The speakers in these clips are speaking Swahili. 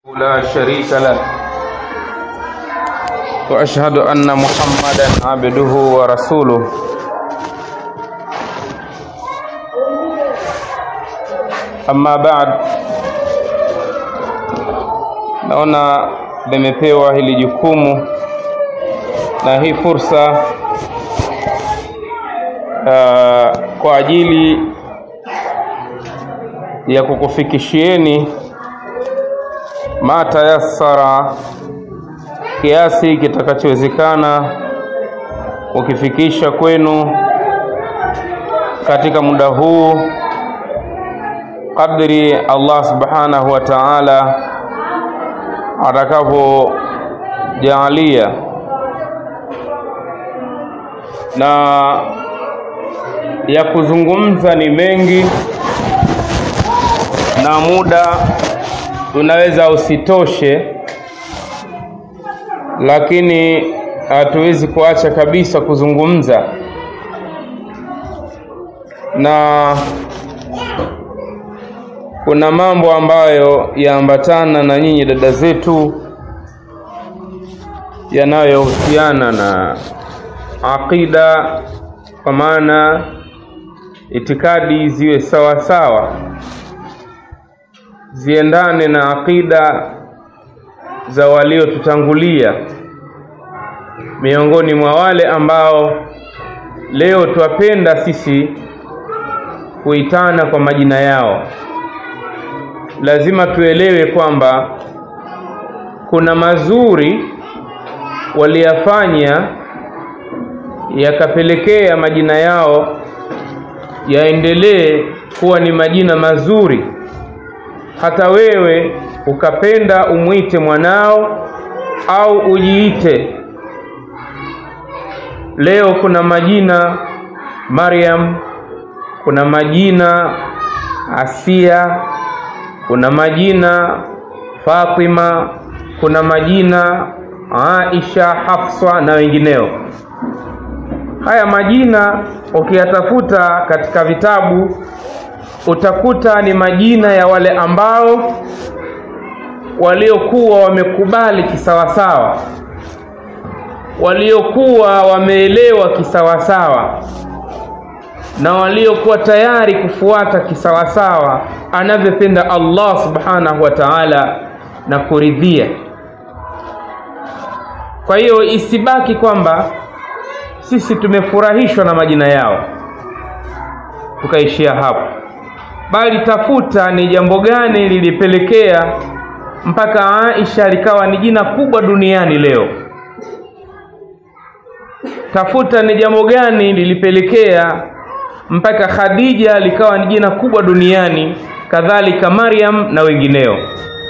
لا شريك له واشهد ان محمدا عبده ورسوله amma baad naona nimepewa hili jukumu na hii fursa uh, kwa ajili ya kukufikishieni ma tayassara kiasi kitakachowezekana kukifikisha kwenu katika muda huu kadri Allah subhanahu wa ta'ala atakavyojaalia na ya kuzungumza ni mengi na muda unaweza usitoshe lakini hatuwezi kuacha kabisa kuzungumza na kuna mambo ambayo yaambatana na nyinyi dada zetu yanayohusiana na aqida kwa maana itikadi ziwe sawa sawa ziendane na aqida za waliotutangulia miongoni mwa wale ambao leo twapenda sisi kuitana kwa majina yao lazima tuelewe kwamba kuna mazuri waliyafanya yakapelekea majina yao yaendelee kuwa ni majina mazuri hata wewe ukapenda umwite mwanao au ujiite leo kuna majina Maryam kuna majina Asia kuna majina Fatima kuna majina Aisha Hafsa na wengineo haya majina ukiyatafuta katika vitabu utakuta ni majina ya wale ambao waliokuwa wamekubali kisawasawa waliokuwa wameelewa kisawasawa na waliokuwa tayari kufuata kisawasawa anavyopenda Allah subhanahu wa ta'ala na kuridhia kwa hiyo isibaki kwamba sisi tumefurahishwa na majina yao tukaishia hapo bali tafuta ni jambo gani lilipelekea mpaka Aisha likawa ni jina kubwa duniani leo tafuta ni jambo gani lilipelekea mpaka Khadija likawa ni jina kubwa duniani kadhalika Maryam na wengineo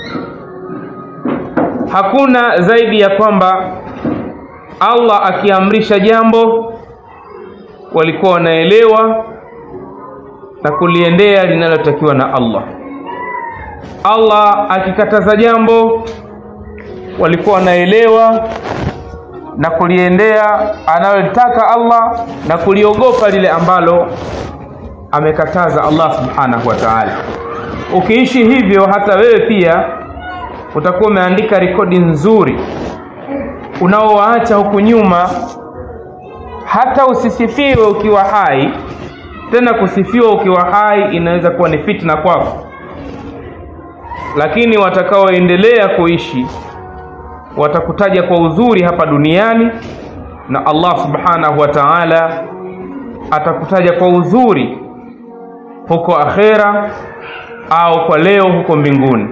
hakuna zaidi ya kwamba Allah akiamrisha jambo walikuwa wanaelewa na kuliendea linalotakiwa na Allah Allah akikataza jambo walikuwa wanaelewa na kuliendea analotaka Allah na kuliogopa lile ambalo amekataza Allah subhanahu wa ta'ala ukiishi hivyo hata wewe pia utakuwa umeandika rekodi nzuri unaowaacha huku nyuma hata usisifiwe ukiwa hai tena kusifiwa ukiwa hai inaweza kuwa ni fitna kwako lakini watakaoendelea kuishi watakutaja kwa uzuri hapa duniani na Allah subhanahu wa ta'ala atakutaja kwa uzuri huko akhera au kwa leo huko mbinguni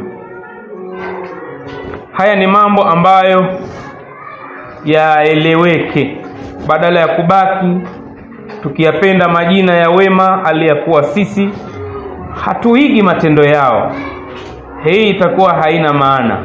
haya ni mambo ambayo yaeleweke badala ya kubaki tukiyapenda majina ya wema aliyakuwa sisi hatuigi matendo yao hii itakuwa haina maana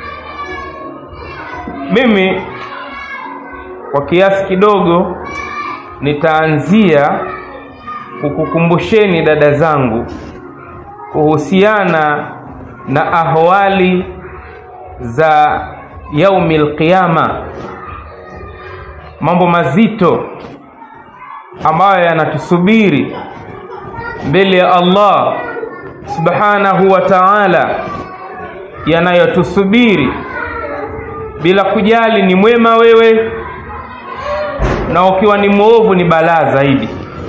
mimi kwa kiasi kidogo nitaanzia kukukumbusheni dada zangu kuhusiana na ahwali za yaumil qiyama mambo mazito ambayo yanatusubiri mbele ya Allah subhanahu wa ta'ala yanayotusubiri bila kujali ni mwema wewe na ukiwa ni mwovu ni balaa zaidi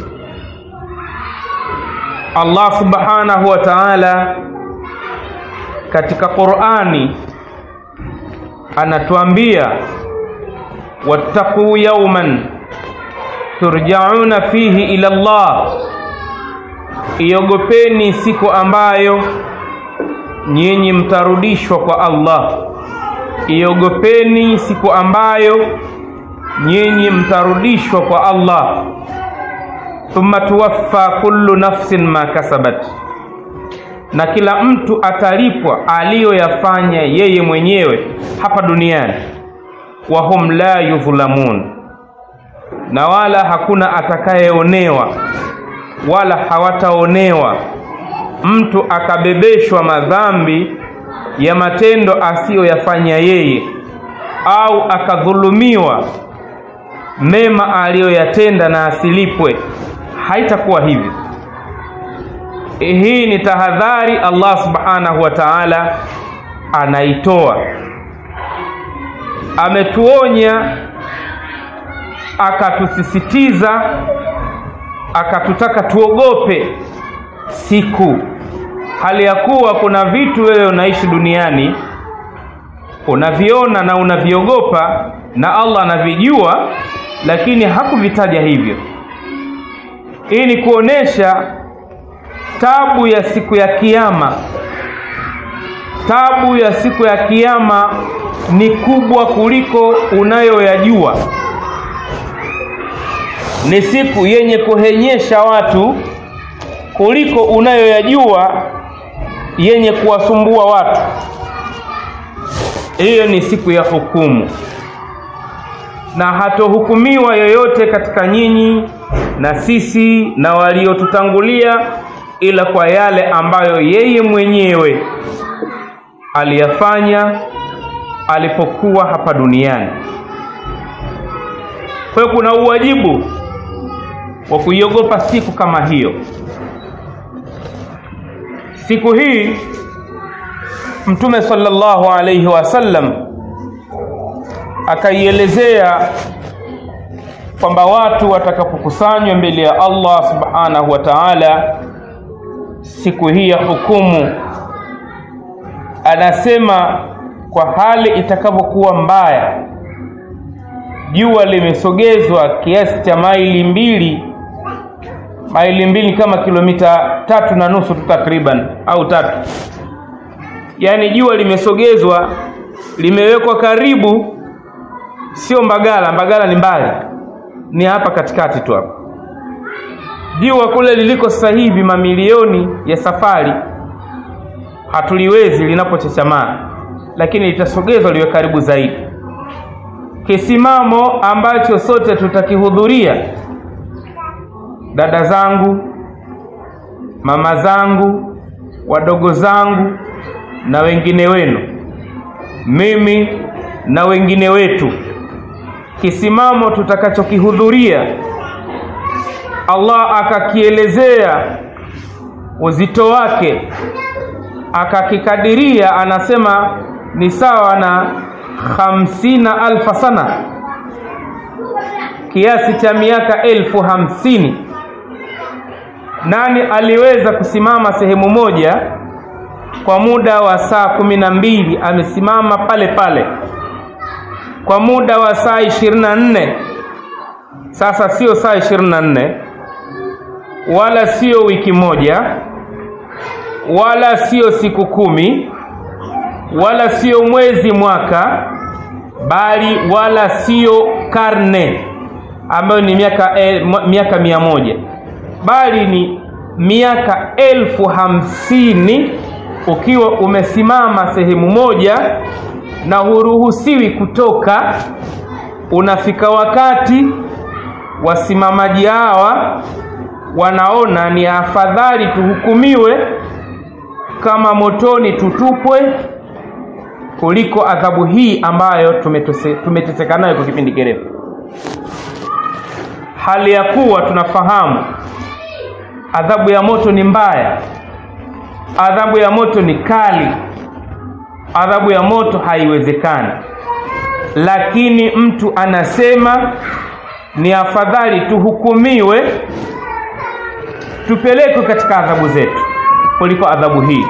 allah subhanahu wa taala katika qurani anatuambia wattaquu yauman turjauna fihi ila llah iogopeni siku ambayo nyinyi mtarudishwa kwa allah iogopeni siku ambayo nyinyi mtarudishwa kwa allah thumma tuwaffa kullu nafsin ma kasabat na kila mtu atalipwa aliyoyafanya yeye mwenyewe hapa duniani wahum la yudhlamun na wala hakuna atakayeonewa wala hawataonewa mtu akabebeshwa madhambi ya matendo asiyoyafanya yeye au akadhulumiwa mema aliyoyatenda na asilipwe haitakuwa hivi hii ni tahadhari allah subhanahu wa taala anaitoa ametuonya akatusisitiza akatutaka tuogope siku hali ya kuwa kuna vitu wewe unaishi duniani unaviona na unaviogopa na allah anavijua lakini hakuvitaja hivyo hii ni kuonesha tabu ya siku ya kiama tabu ya siku ya kiama ni kubwa kuliko unayoyajua ni siku yenye kuhenyesha watu kuliko unayoyajua yenye kuwasumbua watu hiyo ni siku ya hukumu na hatohukumiwa yoyote katika nyinyi na sisi na waliotutangulia ila kwa yale ambayo yeye mwenyewe aliyafanya alipokuwa hapa duniani kwa hiyo kuna uwajibu wa kuiogopa siku kama hiyo siku hii mtume sallallahu alaihi wasallam akaielezea kwamba watu watakapokusanywa mbele ya allah subhanahu wa taala siku hii ya hukumu anasema kwa hali itakavyokuwa mbaya jua limesogezwa kiasi cha maili mbili maili mbili kama kilomita tatu na nusu tu takriban au tatu yaani jua limesogezwa limewekwa karibu sio mbagala mbagala ni mbali ni hapa katikati tu hapa jua kule liliko sasa hivi mamilioni ya safari hatuliwezi linapochechamaa lakini litasogezwa liwe karibu zaidi kisimamo ambacho sote tutakihudhuria dada zangu mama zangu wadogo zangu na wengine wenu mimi na wengine wetu kisimamo tutakachokihudhuria allah akakielezea uzito wake akakikadiria anasema ni sawa na hamsina alfa sana kiasi cha miaka elfu hamsini nani aliweza kusimama sehemu moja kwa muda wa saa kumi na mbili amesimama pale pale kwa muda wa saa ishirini na nne sasa sio saa ishirini na nne wala sio wiki moja wala sio siku kumi wala sio mwezi mwaka bali wala sio karne ambayo ni miaka el, miaka mia moja bali ni miaka elfu hamsini ukiwa umesimama sehemu moja na huruhusiwi kutoka unafika wakati wasimamaji hawa wanaona ni afadhali tuhukumiwe kama motoni tutupwe kuliko adhabu hii ambayo tumeteseka nayo kwa kipindi kirefu hali ya kuwa tunafahamu adhabu ya moto ni mbaya adhabu ya moto ni kali adhabu ya moto haiwezekani lakini mtu anasema ni afadhali tuhukumiwe tupelekwe katika adhabu zetu kuliko adhabu hii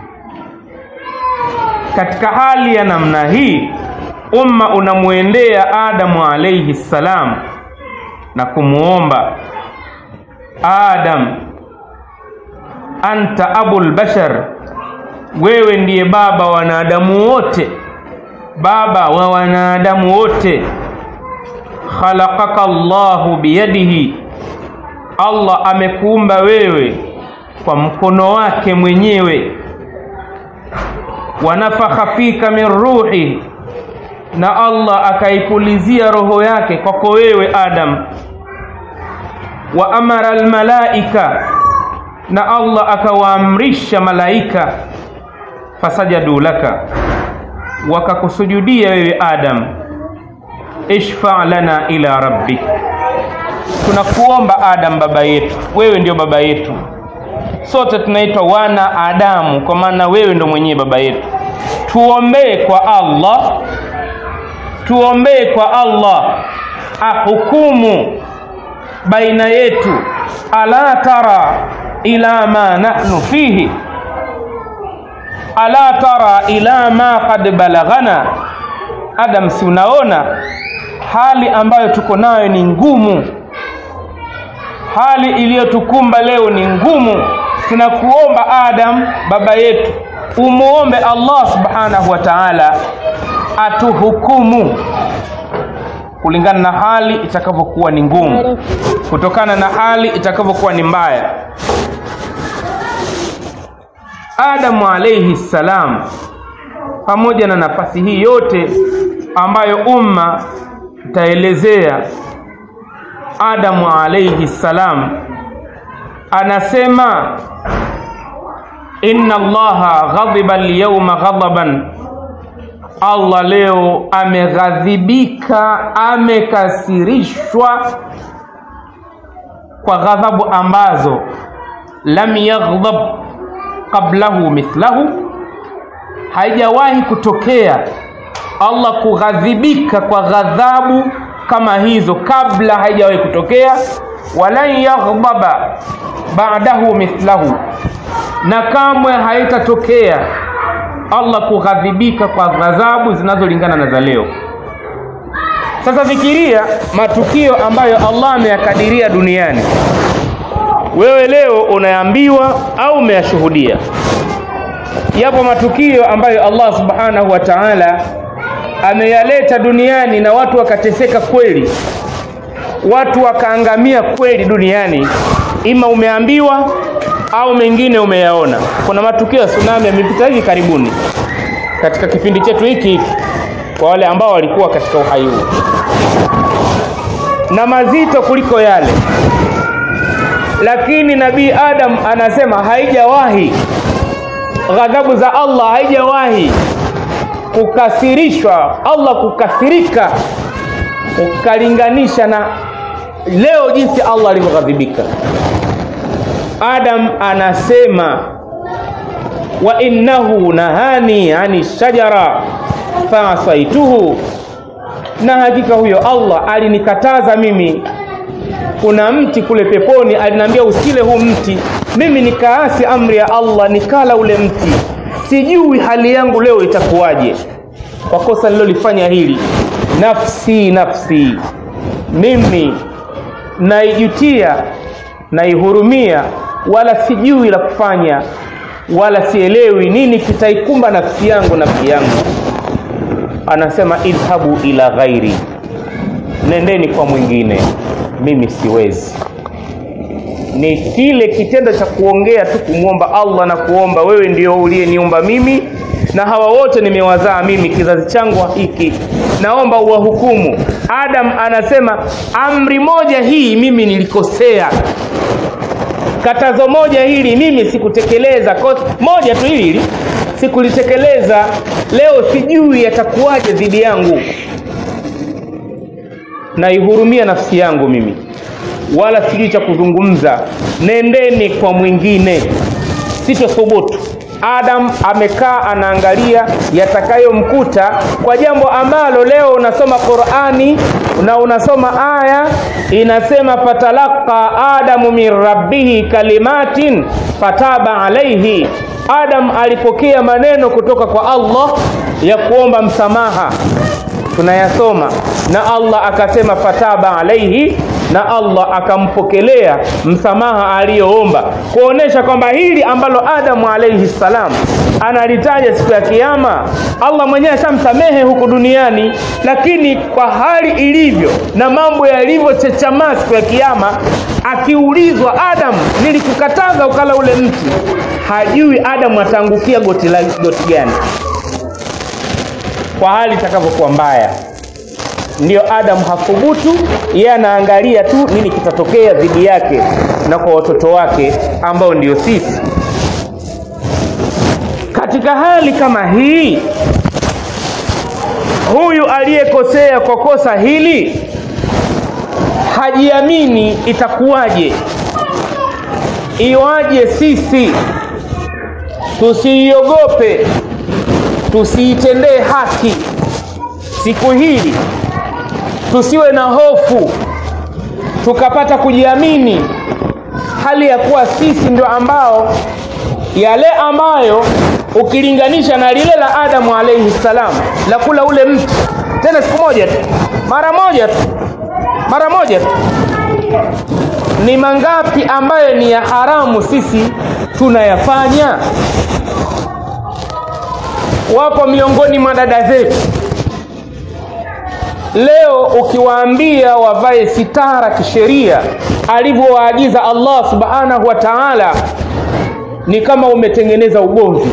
katika hali ya namna hii umma unamwendea adamu alaihi ssalam na kumwomba adam anta abul bashar wewe ndiye baba wa wanadamu wote baba wa wanadamu wote khalaqaka llahu biyadihi allah amekuumba wewe kwa mkono wake mwenyewe wanafakha fika min ruhi na allah akaipulizia roho yake kwako wewe adam wa amara almalaika na allah akawaamrisha malaika fasajadu laka wakakusujudia wewe adam ishfa lana ila rabbik tunakuomba adam baba yetu wewe ndio baba yetu sote tunaitwa wana adamu kwa maana wewe ndo mwenyewe baba yetu tuombee kwa allah tuombee kwa allah ahukumu baina yetu ala tara ila ma nahnu fihi ala tara ila ma qad balaghana adam si unaona hali ambayo tuko nayo ni ngumu hali iliyotukumba leo ni ngumu tunakuomba adam baba yetu umuombe allah subhanahu wa taala atuhukumu kulingana na hali itakavyokuwa ni ngumu kutokana na hali itakavyokuwa ni mbaya adamu alaihi ssalam pamoja na nafasi hii yote ambayo umma itaelezea adamu alaihi ssalam anasema inna allaha ghadhiba lyauma ghadaban allah leo ameghadhibika amekasirishwa kwa ghadhabu ambazo lam yaghdhab qablahu mithlahu haijawahi kutokea allah kughadhibika kwa ghadhabu kama hizo kabla haijawahi kutokea walan yaghdaba ba'dahu mithlahu na kamwe haitatokea allah kughadhibika kwa ghadhabu zinazolingana na za leo sasa fikiria matukio ambayo allah ameyakadiria duniani wewe leo unaambiwa au umeyashuhudia yapo matukio ambayo allah subhanahu wa taala ameyaleta duniani na watu wakateseka kweli watu wakaangamia kweli duniani ima umeambiwa au mengine umeyaona kuna matukio ya tsunami yamepita hivi karibuni katika kipindi chetu hiki hiki kwa wale ambao walikuwa katika uhai huu na mazito kuliko yale lakini nabii adam anasema haijawahi ghadhabu za allah haijawahi kukasirishwa allah kukasirika ukalinganisha na leo jinsi allah alivyoghadhibika adam anasema wa innahu nahani ani shajara faasaituhu na hakika huyo allah alinikataza mimi kuna mti kule peponi aliniambia usile huu mti mimi nikaasi amri ya allah nikala ule mti sijui hali yangu leo itakuwaje kwa kosa nililolifanya hili nafsi nafsi mimi naijutia naihurumia wala sijui la kufanya wala sielewi nini kitaikumba nafsi yangu nafsi yangu anasema idhhabu ila ghairi nendeni kwa mwingine mimi siwezi ni kile kitendo cha kuongea tu kumwomba allah na kuomba wewe ndio uliyeniumba mimi na hawa wote nimewazaa mimi kizazi changu hiki naomba uwahukumu adam anasema amri moja hii mimi nilikosea katazo moja hili mimi sikutekeleza moja tu hili hili sikulitekeleza leo sijui yatakuwaje dhidi yangu naihurumia nafsi yangu mimi wala sijui cha kuzungumza nendeni kwa mwingine sitothubutu adam amekaa anaangalia yatakayomkuta kwa jambo ambalo leo unasoma qurani na unasoma aya inasema fatalaqa adamu min rabbihi kalimatin fataba alaihi adam alipokea maneno kutoka kwa allah ya kuomba msamaha tunayasoma na allah akasema fataba alaihi na allah akampokelea msamaha aliyoomba kuonesha kwamba hili ambalo adamu alaihi salam analitaja siku ya kiama allah mwenyewe ashamsamehe huku duniani lakini kwa hali ilivyo na mambo yalivyochechamaa siku ya kiama akiulizwa adamu nilikukataza ukala ule mti hajui adamu ataangukia goti, la, goti gani kwa hali itakavyokuwa mbaya ndiyo adamu hathubutu yeye anaangalia tu nini kitatokea dhidi yake na kwa watoto wake ambao ndio sisi katika hali kama hii huyu aliyekosea kwa kosa hili hajiamini itakuwaje iwaje sisi tusiiogope tusiitendee haki siku hili tusiwe na hofu tukapata kujiamini hali ya kuwa sisi ndio ambao yale ambayo ukilinganisha na lile la adamu alaihi salam la kula ule mti tena siku moja tu mara moja tu mara moja tu ni mangapi ambayo ni ya haramu sisi tunayafanya wapo miongoni mwa dada zetu leo ukiwaambia wavae sitara kisheria alivyowaagiza allah subhanahu wa taala ni kama umetengeneza ugomvi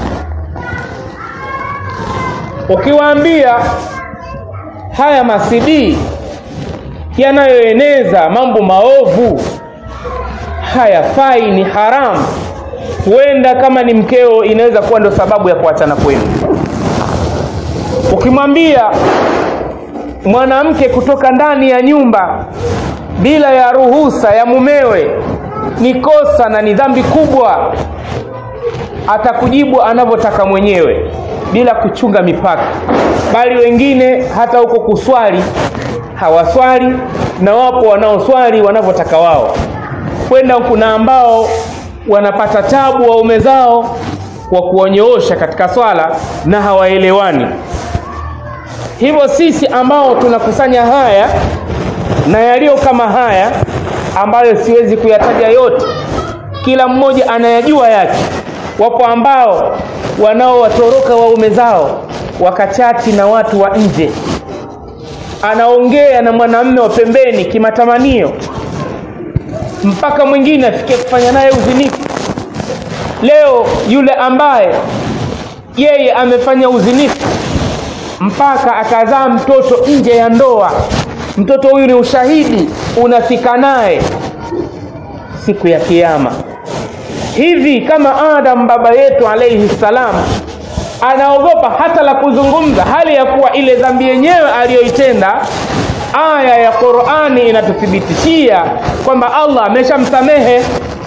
ukiwaambia haya masidii yanayoeneza mambo maovu hayafai ni haramu huenda kama ni mkeo inaweza kuwa ndio sababu ya kuachana kwenu ukimwambia mwanamke kutoka ndani ya nyumba bila ya ruhusa ya mumewe ni kosa na ni dhambi kubwa atakujibu anavyotaka mwenyewe bila kuchunga mipaka bali wengine hata huko kuswali hawaswali na wapo wanaoswali wanavyotaka wao kwenda kuna ambao wanapata tabu waume zao kwa kuwanyoosha katika swala na hawaelewani hivyo sisi ambao tunakusanya haya na yaliyo kama haya ambayo siwezi kuyataja yote kila mmoja anayajua yake wapo ambao wanaowatoroka waume zao wakachati na watu wa nje anaongea na mwanamme wa pembeni kimatamanio mpaka mwingine afikie kufanya naye uzinifu leo yule ambaye yeye amefanya uzinifu mpaka akazaa mtoto nje ya ndoa mtoto huyu ni ushahidi unafika naye siku ya kiama hivi kama adam baba yetu alaihi salam anaogopa hata la kuzungumza hali ya kuwa ile dhambi yenyewe aliyoitenda aya ya qurani inatuthibitishia kwamba allah ameshamsamehe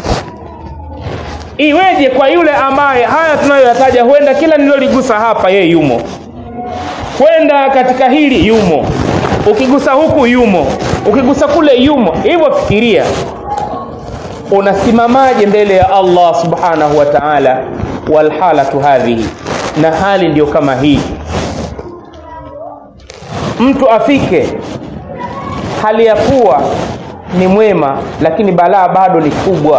iweje kwa yule ambaye haya tunayoyataja huenda kila niloligusa hapa yeye yumo kwenda katika hili yumo ukigusa huku yumo ukigusa kule yumo hivyo fikiria unasimamaje mbele ya allah subhanahu wa taala walhalatu hadhihi na hali ndiyo kama hii mtu afike hali ya kuwa ni mwema lakini balaa bado ni kubwa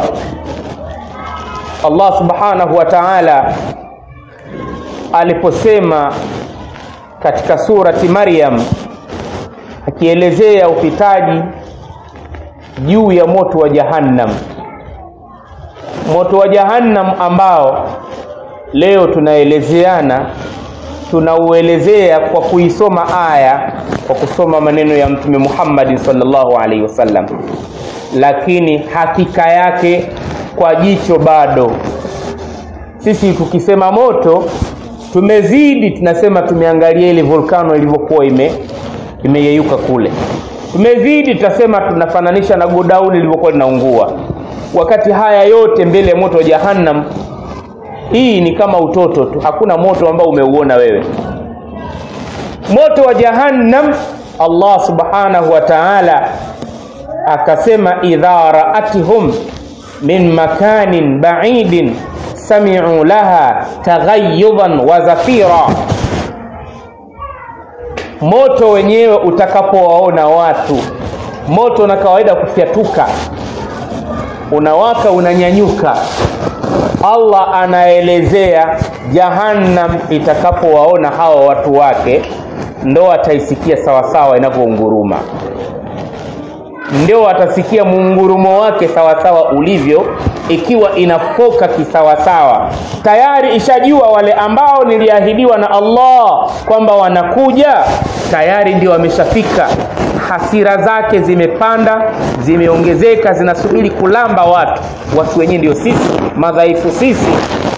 allah subhanahu wa taala aliposema katika surati maryam akielezea upitaji juu ya moto wa jahannam moto wa jahannam ambao leo tunaelezeana tunauelezea kwa kuisoma aya kwa kusoma maneno ya mtume muhammadin salllahu alaihi wasallam lakini hakika yake kwa jicho bado sisi tukisema moto tumezidi tunasema tumeangalia ile volkano ilivyokuwa ime imeyeyuka kule tumezidi tutasema tunafananisha na godauni lilivyokuwa linaungua wakati haya yote mbele ya moto wa jahannam hii ni kama utoto tu hakuna moto ambao umeuona wewe moto wa jahannam allah subhanahu wa taala akasema idha raathum min makanin baidin samiu laha taghayudan wa zafira moto wenyewe utakapowaona watu moto na kawaida kufyatuka unawaka unanyanyuka allah anaelezea jahannam itakapowaona hawa watu wake ndo ataisikia sawasawa inavyounguruma ndio watasikia muungurumo wake sawasawa ulivyo ikiwa inafoka kisawasawa tayari ishajua wale ambao niliahidiwa na allah kwamba wanakuja tayari ndio wameshafika hasira zake zimepanda zimeongezeka zinasubiri kulamba watu watu wenyewe ndio sisi madhaifu sisi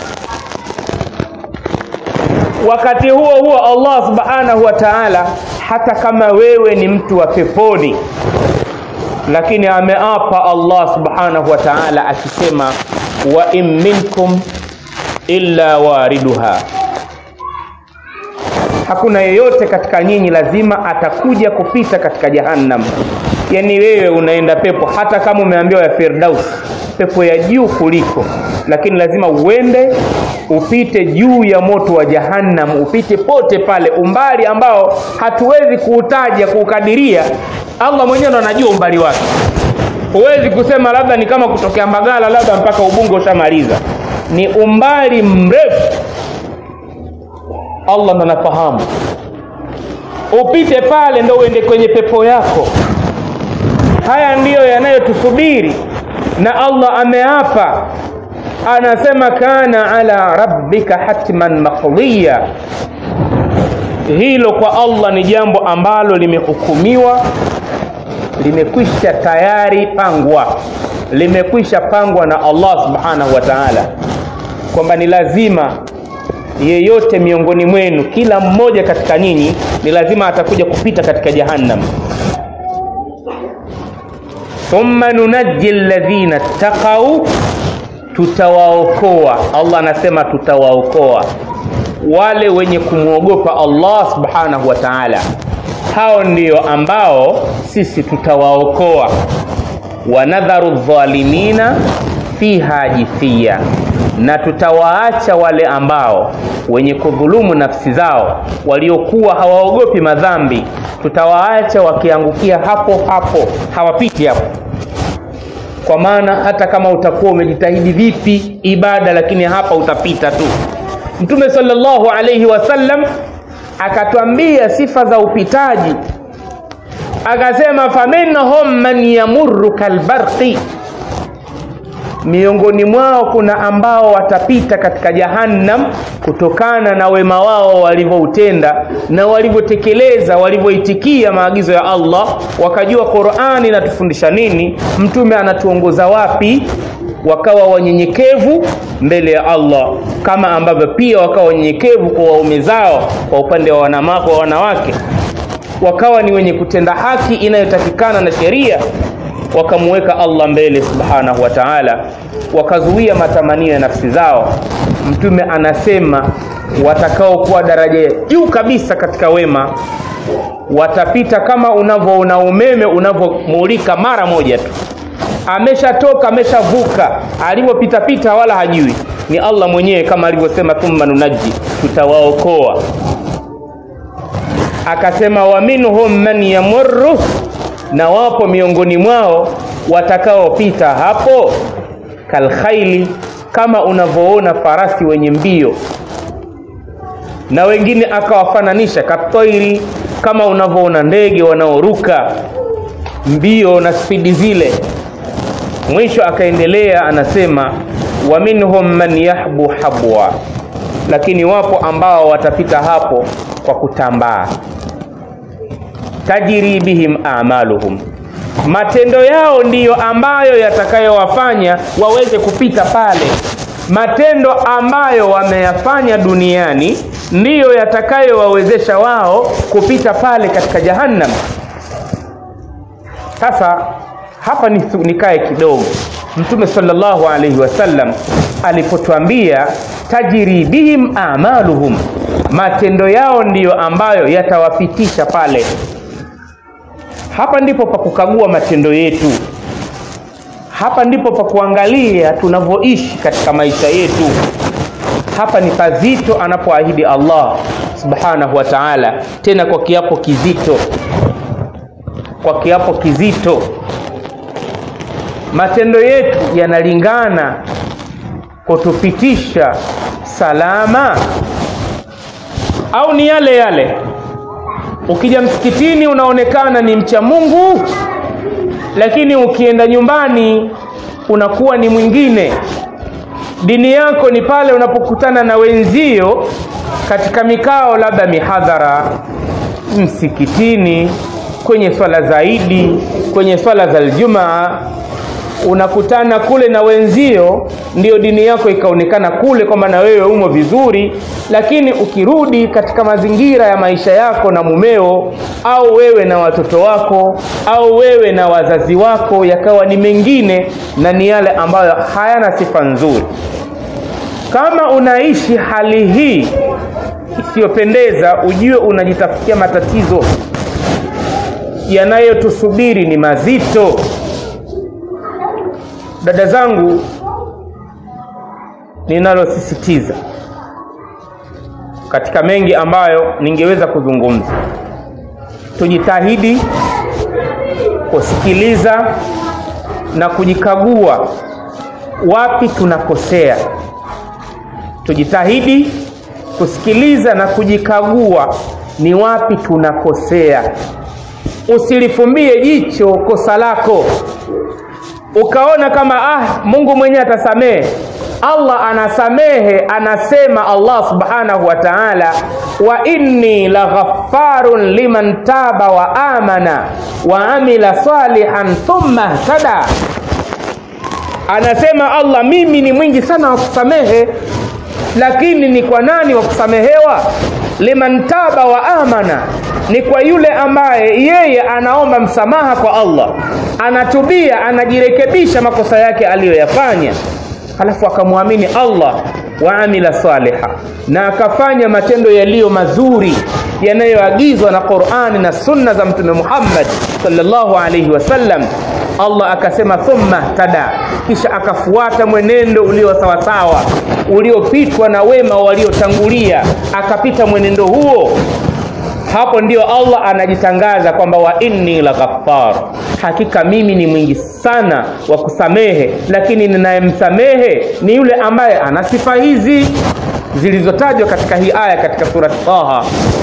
wakati huo huo allah subhanahu wa taala hata kama wewe ni mtu wa peponi lakini ameapa allah subhanahu wa taala akisema wa in minkum illa wariduha hakuna yeyote katika nyinyi lazima atakuja kupita katika jahannam yaani wewe unaenda pepo hata kama umeambiwa ya firdaus pepo ya juu kuliko lakini lazima uende upite juu ya moto wa jahannam upite pote pale umbali ambao hatuwezi kuutaja kuukadiria allah mwenyewe ndo anajua umbali wake huwezi kusema labda ni kama kutokea mbagala labda mpaka ubungo ushamaliza ni umbali mrefu allah ndo anafahamu upite pale ndo uende kwenye pepo yako haya ndiyo yanayotusubiri na allah ameapa anasema kana ala rabbika hatman maqdiya hilo kwa allah ni jambo ambalo limehukumiwa limekwisha tayari pangwa limekwisha pangwa na allah subhanahu wa taala kwamba ni lazima yeyote miongoni mwenu kila mmoja katika nyinyi ni lazima atakuja kupita katika jahannam thumma nunaji ladhina ttaqau tutawaokoa allah anasema tutawaokoa wale wenye kumwogopa allah subhanahu wa taala hao ndio ambao sisi tutawaokoa wanadharu dhalimina fiha jithia na tutawaacha wale ambao wenye kudhulumu nafsi zao waliokuwa hawaogopi madhambi tutawaacha wakiangukia hapo hapo hawapiti hapo kwa maana hata kama utakuwa umejitahidi vipi ibada lakini hapa utapita tu mtume salllahu alaihi wasallam akatwambia sifa za upitaji akasema faminhum man yamurru kalbarqi miongoni mwao kuna ambao watapita katika jahannam kutokana na wema wao walivyoutenda na walivyotekeleza walivyoitikia maagizo ya allah wakajua qurani inatufundisha nini mtume anatuongoza wapi wakawa wanyenyekevu mbele ya allah kama ambavyo pia wakawa wanyenyekevu kwa waume zao kwa upande wa wanawake, wa wanawake wakawa ni wenye kutenda haki inayotakikana na sheria wakamuweka allah mbele subhanahu wa taala wakazuia matamanio ya nafsi zao mtume anasema watakaokuwa daraja ya juu kabisa katika wema watapita kama unavyoona umeme unavyomulika mara moja tu ameshatoka ameshavuka alivyopitapita wala hajui ni allah mwenyewe kama alivyosema thumma nunaji tutawaokoa akasema wa minhum man yamurru na wapo miongoni mwao watakaopita hapo kalkhaili kama unavyoona farasi wenye mbio na wengine akawafananisha katoiri kama unavyoona ndege wanaoruka mbio na spidi zile mwisho akaendelea anasema wa minhum man yahbu habwa lakini wapo ambao watapita hapo kwa kutambaa tajiri bihim amaluhum matendo yao ndiyo ambayo yatakayowafanya waweze kupita pale matendo ambayo wameyafanya duniani ndiyo yatakayowawezesha wao kupita pale katika jahannam sasa hapa nikae kidogo mtume sallallahu alaihi wasallam alipotwambia tajiri bihim amaluhum matendo yao ndiyo ambayo yatawapitisha pale hapa ndipo pa kukagua matendo yetu hapa ndipo pa kuangalia tunavyoishi katika maisha yetu hapa ni pazito anapoahidi allah subhanahu wa taala tena kwa kiapo kizito kwa kiapo kizito matendo yetu yanalingana kutupitisha salama au ni yale yale ukija msikitini unaonekana ni mcha mungu lakini ukienda nyumbani unakuwa ni mwingine dini yako ni pale unapokutana na wenzio katika mikao labda mihadhara msikitini kwenye swala zaidi kwenye swala za ljumaa unakutana kule na wenzio ndio dini yako ikaonekana kule kwamba na wewe umo vizuri lakini ukirudi katika mazingira ya maisha yako na mumeo au wewe na watoto wako au wewe na wazazi wako yakawa ni mengine na ni yale ambayo hayana sifa nzuri kama unaishi hali hii isiyopendeza ujue unajitafutia matatizo yanayotusubiri ni mazito dada zangu ninalosisitiza katika mengi ambayo ningeweza kuzungumza tujitahidi kusikiliza na kujikagua wapi tunakosea tujitahidi kusikiliza na kujikagua ni wapi tunakosea usilifumbie jicho kosa lako ukaona kama ah mungu mwenyewe atasamehe allah anasamehe anasema allah subhanahu wa taala wa inni laghafarun liman taba wa amana wa amila salihan thumma htada anasema allah mimi ni mwingi sana wa kusamehe lakini ni kwa nani wa kusamehewa liman taba wa amana ni kwa yule ambaye yeye anaomba msamaha kwa allah anatubia anajirekebisha makosa yake aliyoyafanya halafu akamwamini allah wa amila saliha na akafanya matendo yaliyo mazuri yanayoagizwa na qurani na sunna za mtume muhammad salllahu alaihi wasallam allah akasema thumma tada kisha akafuata mwenendo ulio sawasawa uliopitwa na wema waliotangulia akapita mwenendo huo hapo ndio allah anajitangaza kwamba wa inni la ghaffar hakika mimi ni mwingi sana wa kusamehe lakini ninayemsamehe ni yule ambaye ana sifa hizi zilizotajwa katika hii aya katika surati taha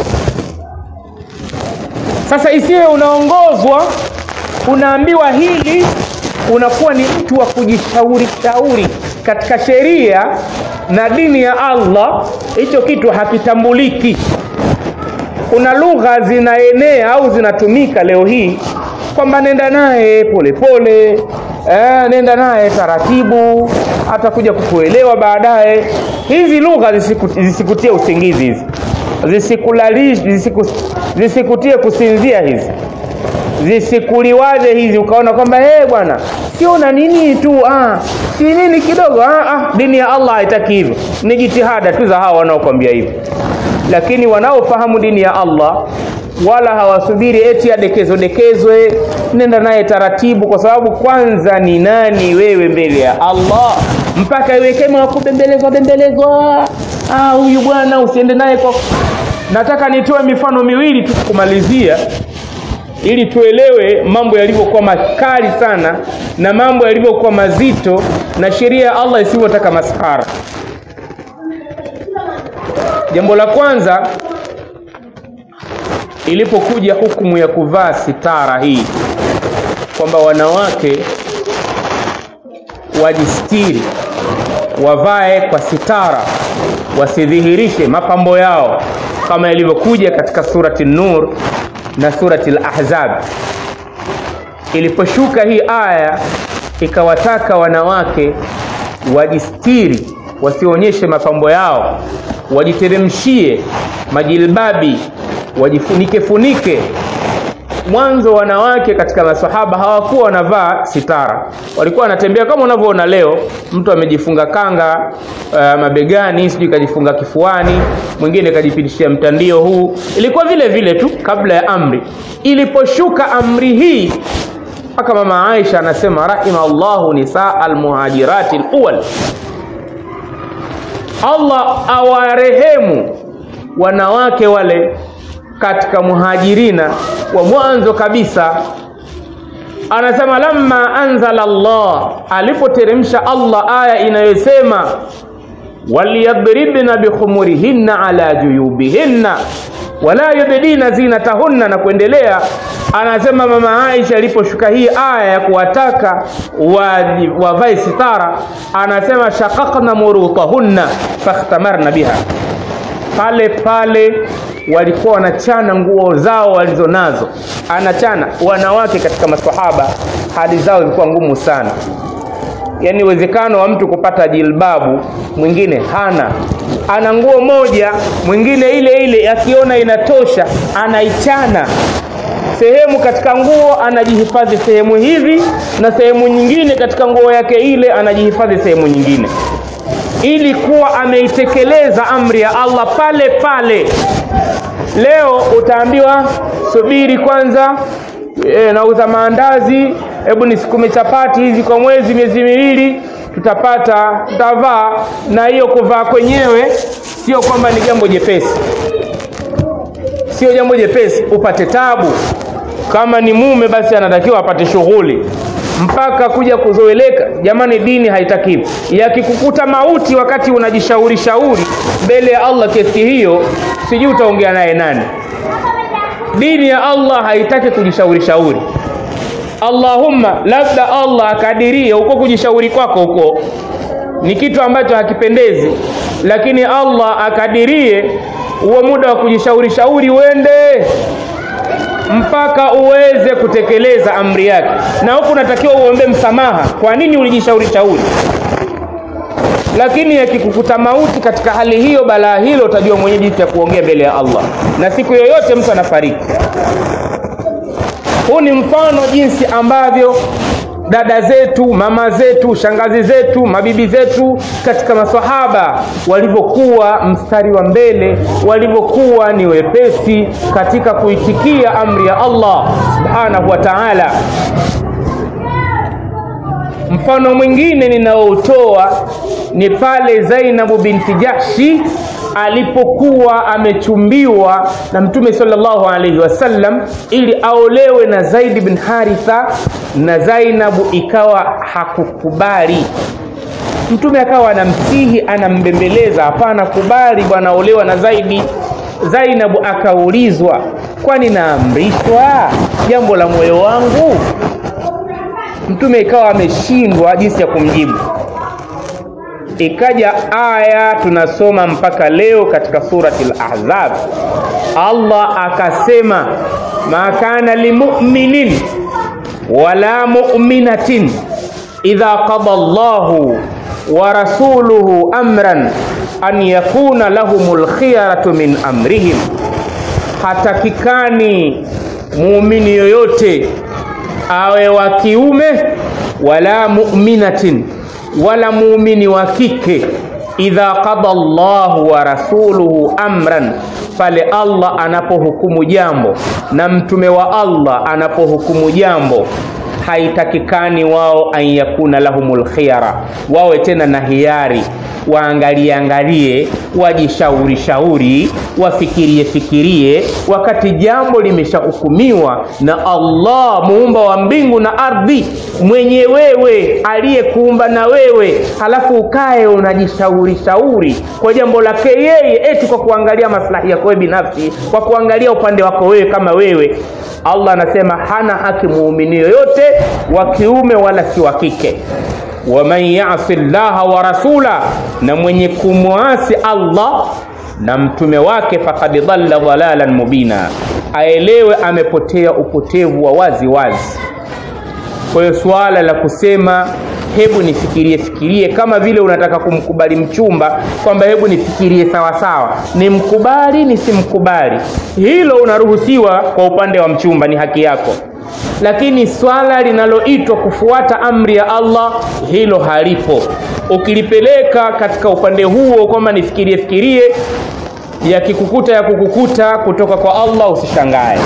sasa isiwe unaongozwa unaambiwa hili unakuwa ni mtu wa kujishauri shauri katika sheria na dini ya allah hicho kitu hakitambuliki kuna lugha zinaenea au zinatumika leo hii kwamba nenda naye polepole eh, nenda naye taratibu atakuja kukuelewa baadaye hizi lugha zisiku, zisikutie usingizi hizi zisikulalish zisiku, zisikutie kusinzia hizi zisikuliwaze hizi ukaona kwamba hey, bwana sio na nini tu ah, si nini kidogo ah, ah, dini ya allah haitaki hivyo ni jitihada tu za hawa wanaokwambia hivyo lakini wanaofahamu dini ya allah wala hawasubiri eti adekezwe dekezwe nenda naye taratibu kwa sababu kwanza ni nani wewe mbele ya allah mpaka iwe kama wakubembelezwa bembelezwa huyu ah, bwana usiende naye kwa nataka nitoe mifano miwili tu kumalizia ili tuelewe mambo yalivyokuwa makali sana na mambo yalivyokuwa mazito na sheria ya allah isivyotaka maskhara jambo la kwanza ilipokuja hukumu ya kuvaa sitara hii kwamba wanawake wajistiri wavae kwa sitara wasidhihirishe mapambo yao kama ilivyokuja katika surati nur na surati lahzab iliposhuka hii aya ikawataka wanawake wajistiri wasionyeshe mapambo yao wajiteremshie majilbabi wajifunike funike mwanzo wanawake katika masahaba hawakuwa wanavaa sitara walikuwa wanatembea kama unavyoona leo mtu amejifunga kanga uh, mabegani sijui kajifunga kifuani mwingine kajipitishia mtandio huu ilikuwa vile vile tu kabla ya amri iliposhuka amri hii mpaka mama aisha anasema rahima llahu nisaa almuhajirati luwal allah awarehemu wanawake wale katika muhajirina wa mwanzo kabisa anasema lamma anzala Allah alipoteremsha Allah aya inayosema waliyadribna bikhumurihinna ala juyubihinna wala yubdina zinatahunna na kuendelea anasema mama Aisha aliposhuka hii aya ya kuwataka wavae sitara anasema shaqaqna murutahunna fakhtamarna biha pale pale walikuwa wanachana nguo zao walizonazo anachana wanawake katika maswahaba hali zao zilikuwa ngumu sana yaani uwezekano wa mtu kupata jilbabu mwingine hana ana nguo moja mwingine ile ile akiona inatosha anaichana sehemu katika nguo anajihifadhi sehemu hivi na sehemu nyingine katika nguo yake ile anajihifadhi sehemu nyingine ili kuwa ameitekeleza amri ya Allah pale pale leo utaambiwa subiri kwanza e, nauza maandazi hebu nisukume chapati hizi kwa mwezi miezi miwili tutapata tutavaa na hiyo kuvaa kwenyewe sio kwamba ni jambo jepesi sio jambo jepesi upate tabu kama ni mume basi anatakiwa apate shughuli mpaka kuja kuzoeleka jamani dini haitakiwi yakikukuta mauti wakati unajishauri shauri mbele ya allah kesi hiyo sijui utaongea naye nani dini ya allah haitaki kujishauri shauri allahumma labda allah akadirie huko kujishauri kwako huko ni kitu ambacho hakipendezi lakini allah akadirie huo muda wa kujishauri shauri uende mpaka uweze kutekeleza amri yake na huku unatakiwa uombe msamaha kwa nini ulijishauri shauri lakini yakikukuta mauti katika hali hiyo balaa hilo utajua mwenye jinsi ya kuongea mbele ya allah na siku yoyote mtu anafariki huu ni mfano jinsi ambavyo dada zetu mama zetu shangazi zetu mabibi zetu katika masahaba walivyokuwa mstari wa mbele walivyokuwa ni wepesi katika kuitikia amri ya allah subhanahu wa taala mfano mwingine ninaoutoa ni pale zainabu binti jahshi alipokuwa amechumbiwa na mtume sallallahu alaihi wasallam ili aolewe na zaidi bin haritha na zainabu ikawa hakukubali mtume akawa anamsihi anambembeleza hapana kubali bwana olewa na zaidi zainabu akaulizwa kwani naamrishwa jambo la moyo wangu mtume ikawa ameshindwa jinsi ya kumjibu ikaja aya tunasoma mpaka leo katika surati lahzab allah akasema ma kana limuminin wala muminatin idha qada llahu wa rasuluhu amran an yakuna lahum lkhiyaratu min amrihim hatakikani muumini yoyote awe wa kiume wala muminatin wala muumini wa kike idha qada llahu wa rasuluhu amran pale allah anapohukumu jambo na mtume wa allah anapohukumu jambo haitakikani wao an yakuna lahumul khiyara wawe tena na hiari waangalie angalie wajishauri shauri wafikirie fikirie wakati jambo limeshahukumiwa na allah muumba wa mbingu na ardhi mwenye wewe aliyekuumba na wewe halafu ukae unajishauri shauri kwa jambo lake yeye eti kwa kuangalia maslahi yako wewe binafsi kwa kuangalia upande wako wewe kama wewe allah anasema hana haki muumini yoyote wa kiume wala si wa kike waman yasi llaha wa rasula na mwenye kumwasi allah na mtume wake fakad dhalla dhalalan mubina aelewe amepotea upotevu wa wazi wazi kwa hiyo suala la kusema hebu nifikirie fikirie kama vile unataka kumkubali mchumba kwamba hebu nifikirie sawa sawa nimkubali nisimkubali hilo unaruhusiwa kwa upande wa mchumba ni haki yako lakini swala linaloitwa kufuata amri ya allah hilo halipo ukilipeleka katika upande huo kwamba nifikirie fikirie yakikukuta ya kukukuta kutoka kwa allah usishangae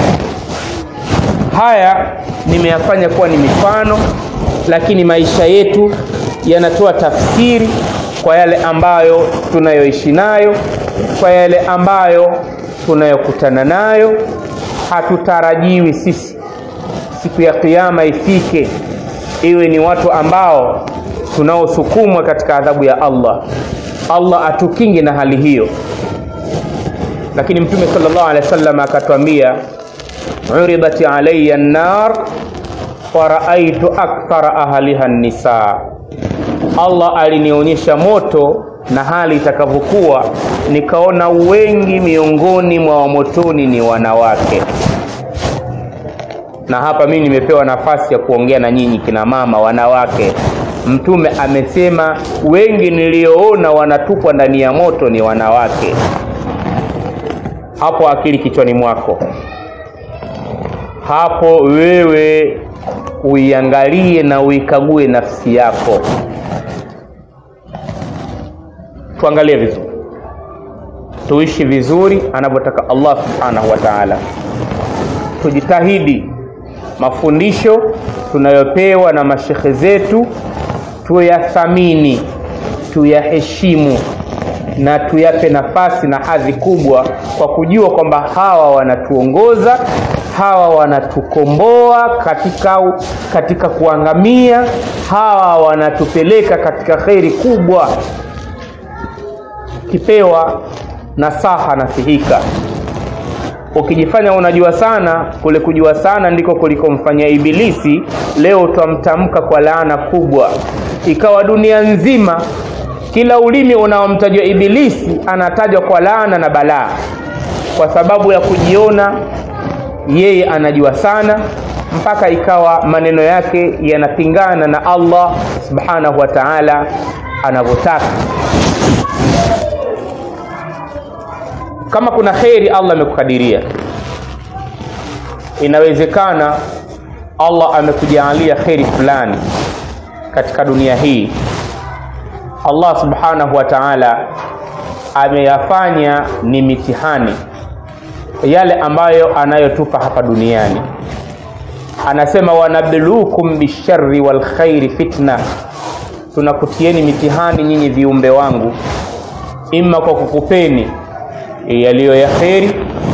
haya nimeyafanya kuwa ni mifano lakini maisha yetu yanatoa tafsiri kwa yale ambayo tunayoishi nayo kwa yale ambayo tunayokutana nayo hatutarajiwi sisi siku ya kiama ifike iwe ni watu ambao tunaosukumwa katika adhabu ya allah allah atukinge na hali hiyo lakini mtume salllah alehi wa sallam akatwambia uridat alaya nar waraaitu akthara ahliha nnisaa allah alinionyesha moto na hali itakavyokuwa nikaona wengi miongoni mwa wamotoni ni wanawake na hapa mimi nimepewa nafasi ya kuongea na nyinyi kina mama wanawake mtume amesema wengi niliyoona wanatupwa ndani ya moto ni wanawake hapo akili kichwani mwako hapo wewe uiangalie na uikague nafsi yako tuangalie vizuri tuishi vizuri anavyotaka allah subhanahu wa taala tujitahidi mafundisho tunayopewa na mashekhe zetu tuyathamini tuyaheshimu na tuyape nafasi na hadhi kubwa kwa kujua kwamba hawa wanatuongoza hawa wanatukomboa katika, katika kuangamia hawa wanatupeleka katika kheri kubwa kipewa nasaha nasihika ukijifanya unajua sana kule kujua sana ndiko kulikomfanyia ibilisi leo twamtamka kwa laana kubwa ikawa dunia nzima kila ulimi unaomtajwa ibilisi anatajwa kwa laana na balaa kwa sababu ya kujiona yeye anajua sana mpaka ikawa maneno yake yanapingana na allah subhanahu wa taala anavyotaka kama kuna kheri allah amekukadiria inawezekana allah amekujaalia kheri fulani katika dunia hii allah subhanahu wa taala ameyafanya ni mitihani yale ambayo anayotupa hapa duniani anasema wanabluukum bishari walkhairi fitna tunakutieni mitihani nyinyi viumbe wangu ima kwa kukupeni yaliyo ya kheri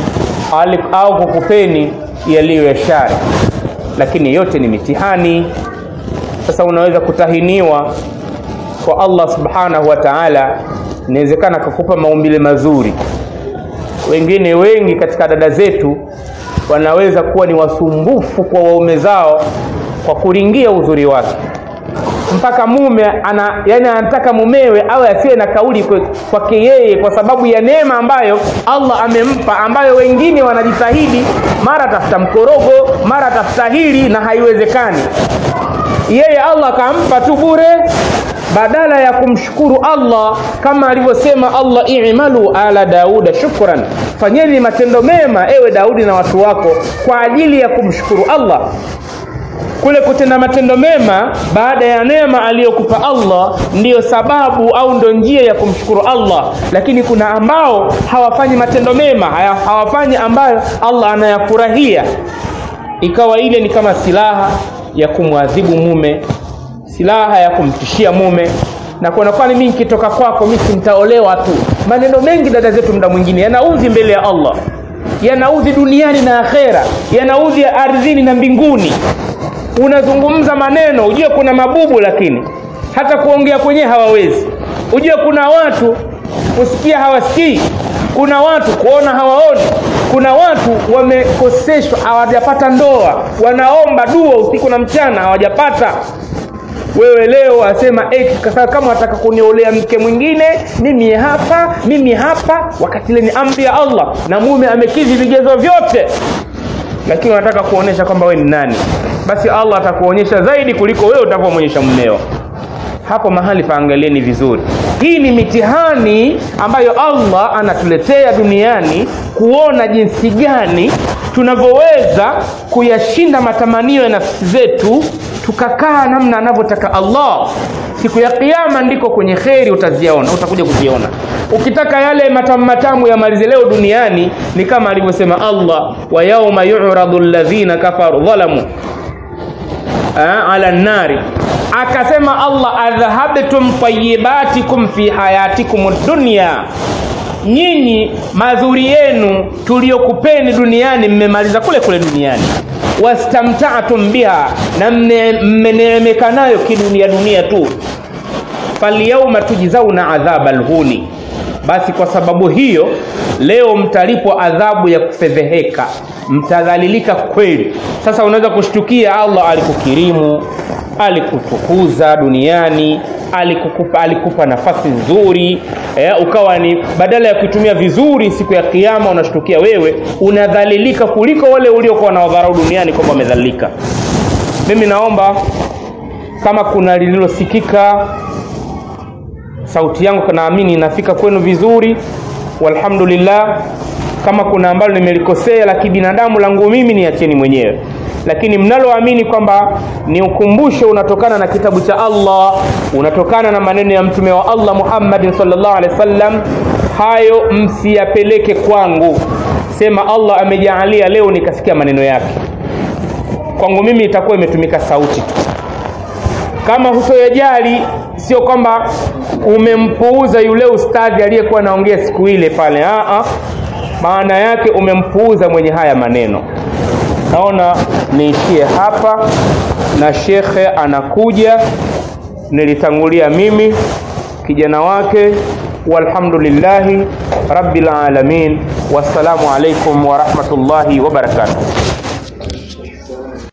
au kukupeni yaliyo ya shari lakini yote ni mitihani sasa unaweza kutahiniwa kwa allah subhanahu wa taala inawezekana akakupa maumbile mazuri wengine wengi katika dada zetu wanaweza kuwa ni wasumbufu kwa waume zao kwa kuringia uzuri wake mpaka mume ana yani anataka mumewe awe asiwe na kauli kwake yeye kwa sababu ya neema ambayo allah amempa ambayo wengine wanajitahidi mara tafuta mkorogo mara tafuta hili na haiwezekani yeye allah akampa tu bure badala ya kumshukuru allah kama alivyosema allah imalu ala dauda shukran fanyeni matendo mema ewe daudi na watu wako kwa ajili ya kumshukuru allah kule kutenda matendo mema baada ya neema aliyokupa allah ndiyo sababu au ndo njia ya kumshukuru allah lakini kuna ambao hawafanyi matendo mema hawafanyi ambayo allah anayafurahia ikawa ile ni kama silaha ya kumwadhibu mume silaha ya kumtishia mume na kuona kwani mi nikitoka kwako mi sintaolewa tu maneno mengi dada zetu mda mwingine yanaudhi mbele ya allah yanaudhi duniani na akhera yanaudhi ardhini na mbinguni unazungumza maneno ujue kuna mabubu lakini hata kuongea kwenyewe hawawezi ujue kuna watu kusikia hawasikii kuna watu kuona hawaoni kuna watu wamekoseshwa hawajapata ndoa wanaomba dua usiku na mchana hawajapata wewe leo asema eti kama wataka kuniolea mke mwingine mimi hapa mimi hapa wakati ile ni amri ya allah na mume amekidhi vigezo vyote lakini wanataka kuonyesha kwamba wewe ni nani basi allah atakuonyesha zaidi kuliko wewe utavyomwonyesha mmeo hapo mahali paangalieni vizuri hii ni mitihani ambayo allah anatuletea duniani kuona jinsi gani tunavyoweza kuyashinda matamanio ya nafsi zetu tukakaa namna anavyotaka allah siku ya kiama ndiko kwenye kheri utaziona utakuja kuziona ukitaka yale matamu matamu yamalize leo duniani ni kama alivyosema allah wa yauma yuradu ladhina kafaru dhalamu ala nnari akasema allah adhhabtum tayibatikum fi hayatikum dunya nyinyi mazuri yenu tuliyokupeni duniani mmemaliza kule kule duniani wastamtatum biha na mmeneemeka nayo kidunia dunia tu falyauma tujzauna adhaba lhuni basi kwa sababu hiyo leo mtalipwa adhabu ya kufedheheka mtadhalilika kweli sasa unaweza kushtukia allah alikukirimu alikutukuza duniani alikukupa, alikupa nafasi nzuri eh, ukawa ni badala ya kuitumia vizuri siku ya kiama unashtukia wewe unadhalilika kuliko wale uliokuwa na wadharau duniani kwamba wamedhalilika mimi naomba kama kuna lililosikika sauti yangu naamini inafika kwenu vizuri walhamdulillah kama kuna ambalo nimelikosea la kibinadamu langu mimi niacheni mwenyewe lakini mnaloamini kwamba ni ukumbusho unatokana na kitabu cha allah unatokana na maneno ya mtume wa allah muhammadin salllah alehi wasallam hayo msiyapeleke kwangu sema allah amejaalia leo nikasikia maneno yake kwangu mimi itakuwa imetumika sauti tu kama hutoyajali sio kwamba umempuuza yule ustadhi aliyekuwa anaongea siku ile pale Aa, maana yake umempuuza mwenye haya maneno naona niishie hapa na shekhe anakuja nilitangulia mimi kijana wake walhamdulillahi rabbil alamin wassalamu alaikum warahmatullahi wabarakatuh